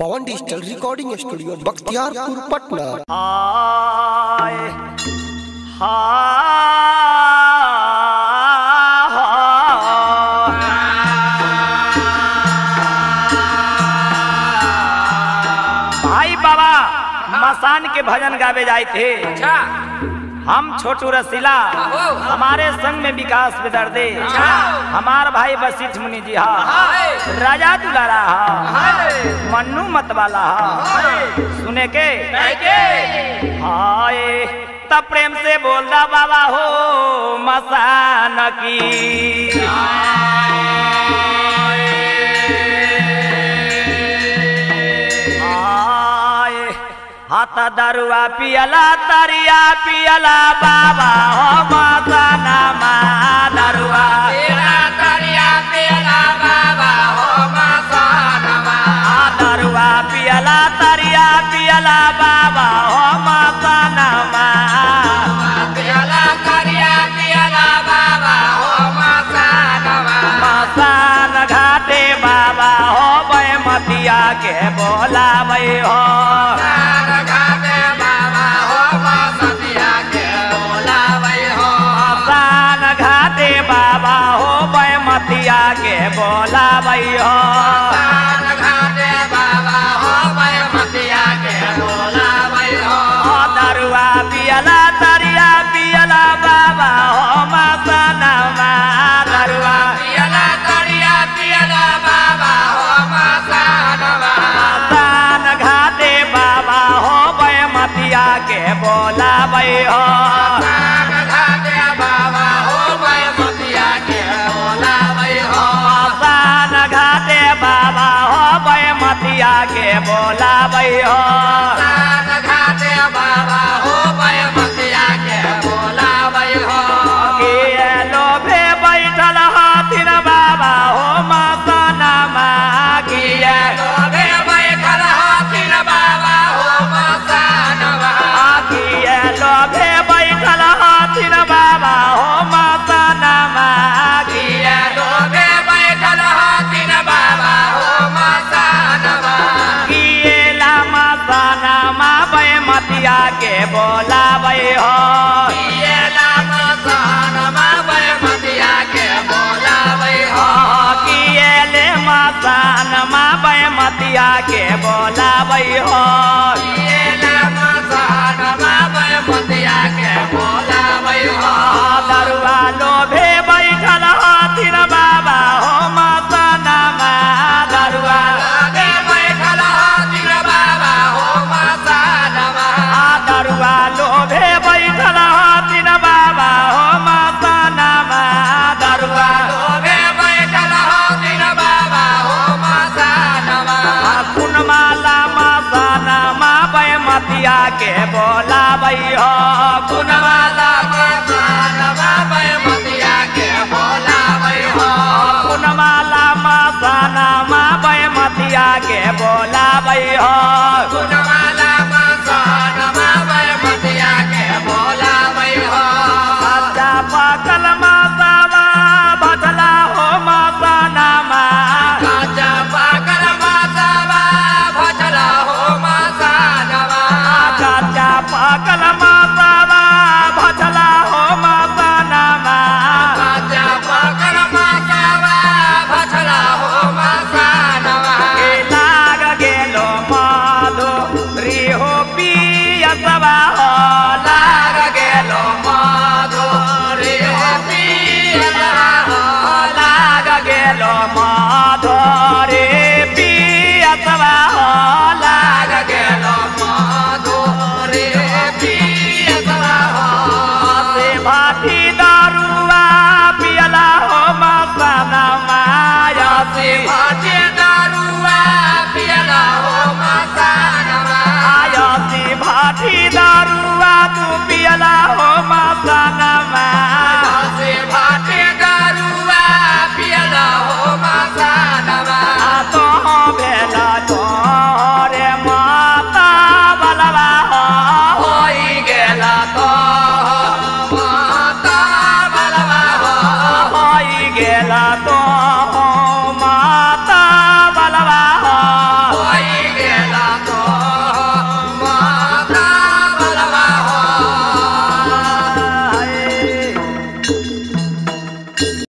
पवन digital recording studio Bakhtiyarpur Patna हाय हाय भाई बाबा मसान के भजन गावे जाए थे अच्छा हम छोटू रसीला आहो। हमारे संग में विकास विदर्दे हमार भाई वशिष्ठ मुनि जी हा हाय राजा दुलारा हा हाय मन्नू मतवाला हा सुने के कैके हाय तब प्रेम से बोल रहा बाबा हो मसान की हाय हाथ दरुआ पियला तरिया पियला बाबा हो मसाना मा दरुआ तेरा करिया तेरा बाबा हो मसानवा आ दरुआ पियला तरिया पियला बाबा हो मसाना मा तेरा करिया तेरा बाबा हो मसानवा मसान घाटे बाबा हो मतिया के बोलाबै हो तार घाटे बाबा हो मसतिया के बोलावै हो मसान घाटे बाबा हो मतिया के बोलाबै हो तार घाटे बाबा हो मतिया के बोलावै हो ओ दरुआ पियला तरिया पियला बाबा हो मसनमा दरुआ पियला करिया पियला बाबा हो मसानवा मसान घाटे बाबा हो मतिया के बोलाबै हो तार घाटे बाबा हो मतिया के बोलावै हो मसान घाटे बाबा हो मतिया के बोलाबै हो तार घाटे बाबा हो मतिया के बोलावै हो के लोभे बैठल हथिन बाबा हो मसनमा किए लोभे बैठल हथिन बाबा हो मसानवा किए लोभे बैठल हथिन बाबा हो मसनमा किया लोभे बैठल हथिन बाबा हो मसानवा किए ला मसनमा मतिया के बोलाबै हो किए लाम सानमा बै मतिया के बोलावै हो किए ले मसनमा मतिया के बोलाबै हो किए लाम सानमा बै मतिया के बोलावै हो दरुआ लोभे बैठल हथिन बाबा हो मसनमा दरुआ लोभे बैठल हथिन बाबा हो मसानवा आ दरुआ लोभे बैठल हथिन बाबा हो मसनमा दरुआ लोभे बैठल हथिन बाबा हो मसानवा आ कुनमाला मसनमा मतिया के बोलाबै हो कुनवाला मसानवा बै मतिया के बोलावै हो कुनमाला मसनमा मतिया के बोलाबै हो कुनवाला मसानवा बै मतिया के बोलावै हो अच्छा पाकल मातावा भजला हो मसनमा काचा पाकल मासावा भजला हो मसानवा अच्छा पाकल मातावा भजला हो मसनमा काचा पाकल मासावा भजला हो मसानवा के लाग गेलो माधो रिहो पियसवा हो लाग लाग गेलो माधुरी हो पियला हो लाग गेलो माधो रे पियसवा हो